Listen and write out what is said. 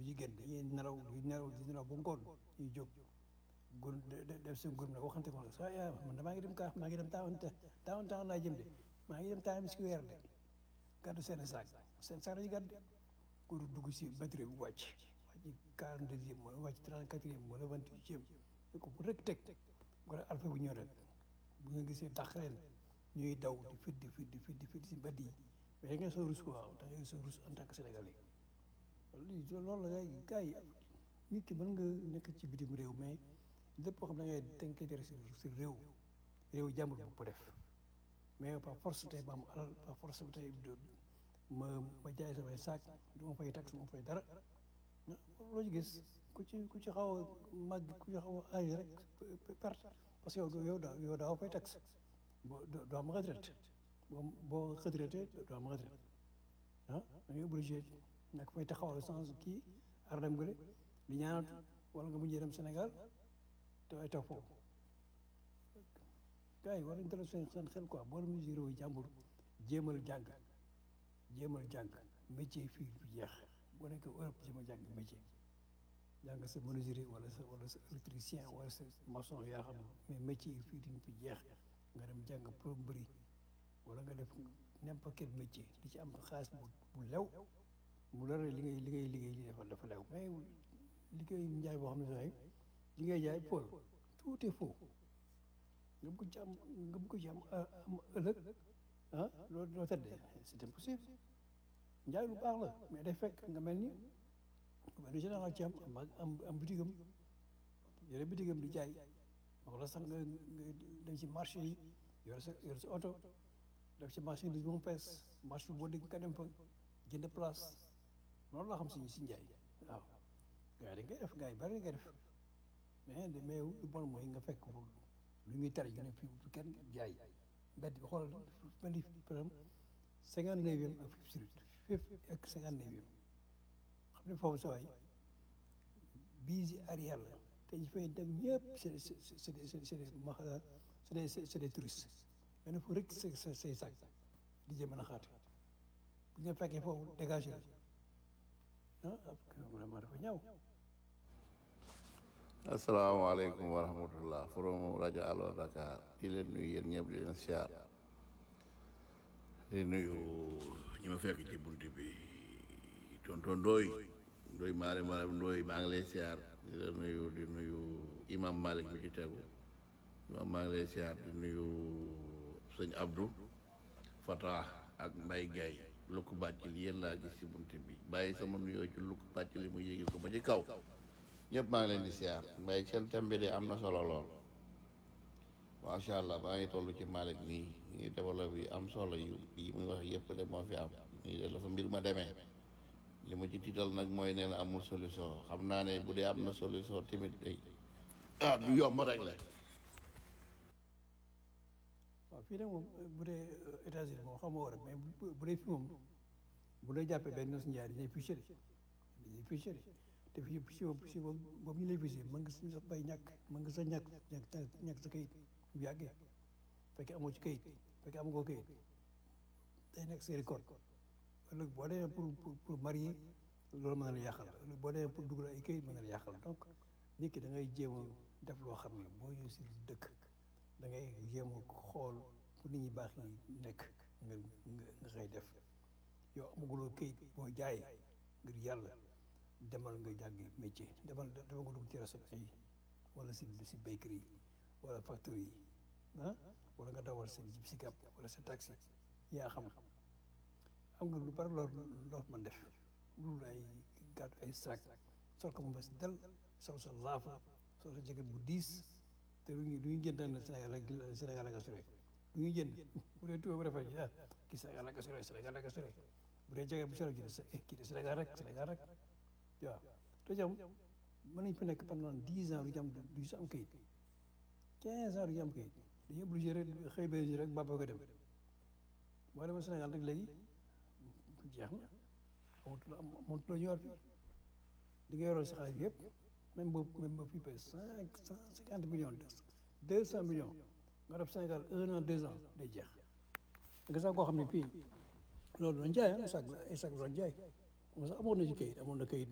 ñu génn dañuy nelaw di nelaw di nelaw ba ngoon ñuy jóg gur def seen gur ne waxante ko sa yaa man damaa ngi dem kaa maa ngi dem taawan taawan taawan laa jëm de maa ngi dem taawan si weer de gàddu seen saak seen saak lañu gàddu pour dugg si batterie bu wàcc wàcc quarante deuxième wala wàcc trente quatrième wala vingt huitième ko bu rek teg wala alpha bu ñëw rek bu nga gisee dàq leen ñuy daw di fit di fit di fit di fit si mbedd yi mais da ngeen soo rus quoi da ngeen soo rus en tant que sénégalais lii loolu la gars yi gars yi nit ki mën nga nekk ci bitim réew mais lépp koo xam ne da ngay tënkee si si réew réew jàmbur bu ko def mais par force tey ma am alal par force tey ma ma jaay samay saak du ma fay tax du ma fay dara loo ci gis ku ci ku ci xaw a màgg ku ci xaw a âgé rek perte parce que yow yow daa yow daa fay tax boo doo am retraite boo boo retraité doo am retraite ah da ngay obligé nag fay taxawal sans kii ar dem gële di ñaanatu wala nga mujjee dem Sénégal te ay toog foofu gars yi war nañu delloo seen seen xel quoi boo dem si réew jàmbur jéemal jàng jéemal jàng métier fii du jeex boo nekkee Europe jéemal jàng métier jàng sa menuisier wala sa wala sa électricien wala sa maçon yaa xam mais métier yi fii duñ fi jeex nga dem jàng plomberie wala nga def n'importe quel métier di ci am xaalis bu bu lew mu lore li ngay li ngay liggéey li dafa dafa lew mais liggéey njaay boo xam ne sax li ngay jaay Paul tout est faux nga bëgg ci am nga bëgg ci am am ëllëg ah loolu loo tëddee c'est impossible njaay lu baax la mais day fekk nga mel ni benn général ci am am am bitigam yore bitigam di jaay wala sax nga nga dem ci marché yi yore sa yore sa oto def ci marché bi moom fees marché boo dégg nga dem fa jënd place loolu laa xam si si njaay waaw gars yi dañ koy def gars yi bari nga def mais de mais lu bon mooy nga fekk lu ñuy tere ñu ne fii bu kenn jaay mbedd bi xoolal mel ni par exemple cinquante neuvième ak Fifth Street Fifth ak cinquante neuvième xam ne foofu sa waay bii si arrière la te ñu fay dem ñëpp c'est c'est c'est des c'est des maxa c'est des c'est des touristes nga ne fu rek sa sa say sac di jëm mën a xaat bu ñu fekkee foofu dégagé la ah vraiment dafa ñaaw asalaamaaleykum wa rahmatullah from rajo Allo Dakar di leen nuyu yéen ñëpp di leen siyaar di nuyu ñi ma fekk ci bunt bi tonton Ndoy Ndoy maare maare Ndoy maa ngi lay siyaar di la nuyu di nuyu imam Malik bi ci tegu imam maa ngi lay siyaar di nuyu sëñ Abdou Fatah ak Mbay Gay lukk bàcc li yéen laa gis ci bunt bi bàyyi sama nuyoo ci lukk bàcc li mu yéegi ko ba ci kaw ñëpp maa ngi leen di siyaar mbay seen thème bi de am na solo lool macha allah maa ngi toll ci Malick nii ngi développé yi am solo yu yi muy wax yëpp de moo fi am nii de la fa mbir ma demee li ma ci tiital nag mooy nee na amul solution xam naa ne bu dee am na solution tamit day ah du yomb rek la waaw fii nag moom bu dee États-Unis moom xam nga war a mais bu dee fii moom bu dee jàppee benn nos njaay dañuy fiché dañuy fiché te fii fiché boobu fiché boobu boobu ñu lay fiché mën nga sa bay ñàkk mën nga sa ñàkk ñàkk ñàkk sa kayit bu yàggee fekkee amoo ci kayit fekkee amoo ko kayit day nekk sa record ëllëg boo demee pour pour pour marier loolu mën na la yàqal ëllëg boo demee pour dugal ay kayit mën na la yàqal donc nit ki da ngay jéem a def loo xam ne boo ñëw si dëkk da ngay jéem a xool fu nit ñi baax yi nekk nga nga nga koy def yow amaguloo kayit boo jaayee ngir yàlla demal nga jàngi métier demal demal nga dugg ci réception yi wala si si bakery yi wala factory yi ah wala nga dawal sa si gàpp wala sa taxi yaa xam am nga lu bari loo loo mën def lu ay gàtt ay sac sol ko mu bes del sol sa laafa sol sa jaket bu diis te lu ñu lu ñu jënd na Sénégal rek Sénégal ak assuré lu ñu jënd bu dee tubaab bu rafet ah kii Sénégal ak assuré Sénégal ak assuré bu dee jaket bu solo ji kii de Sénégal rek Sénégal rek waaw te jam mën nañ fi nekk pendant dix ans du ñu am du ñu am kayit quinze ans du ñu am kayit dañuy obligé rek xëy ba rek baba ko dem boo demee Sénégal rek léegi jeex na amatul amatul ñu war fi di nga yoroon si xaalis bi yëpp même boobu même boobu fii ba cinq cent cinquante millions deux cent millions nga def Sénégal un an deux ans day jeex nga sax koo xam ne fii loolu doon jaay ah sax ay sax doon jaay moom sax amoon na ci kayit amoon na kayit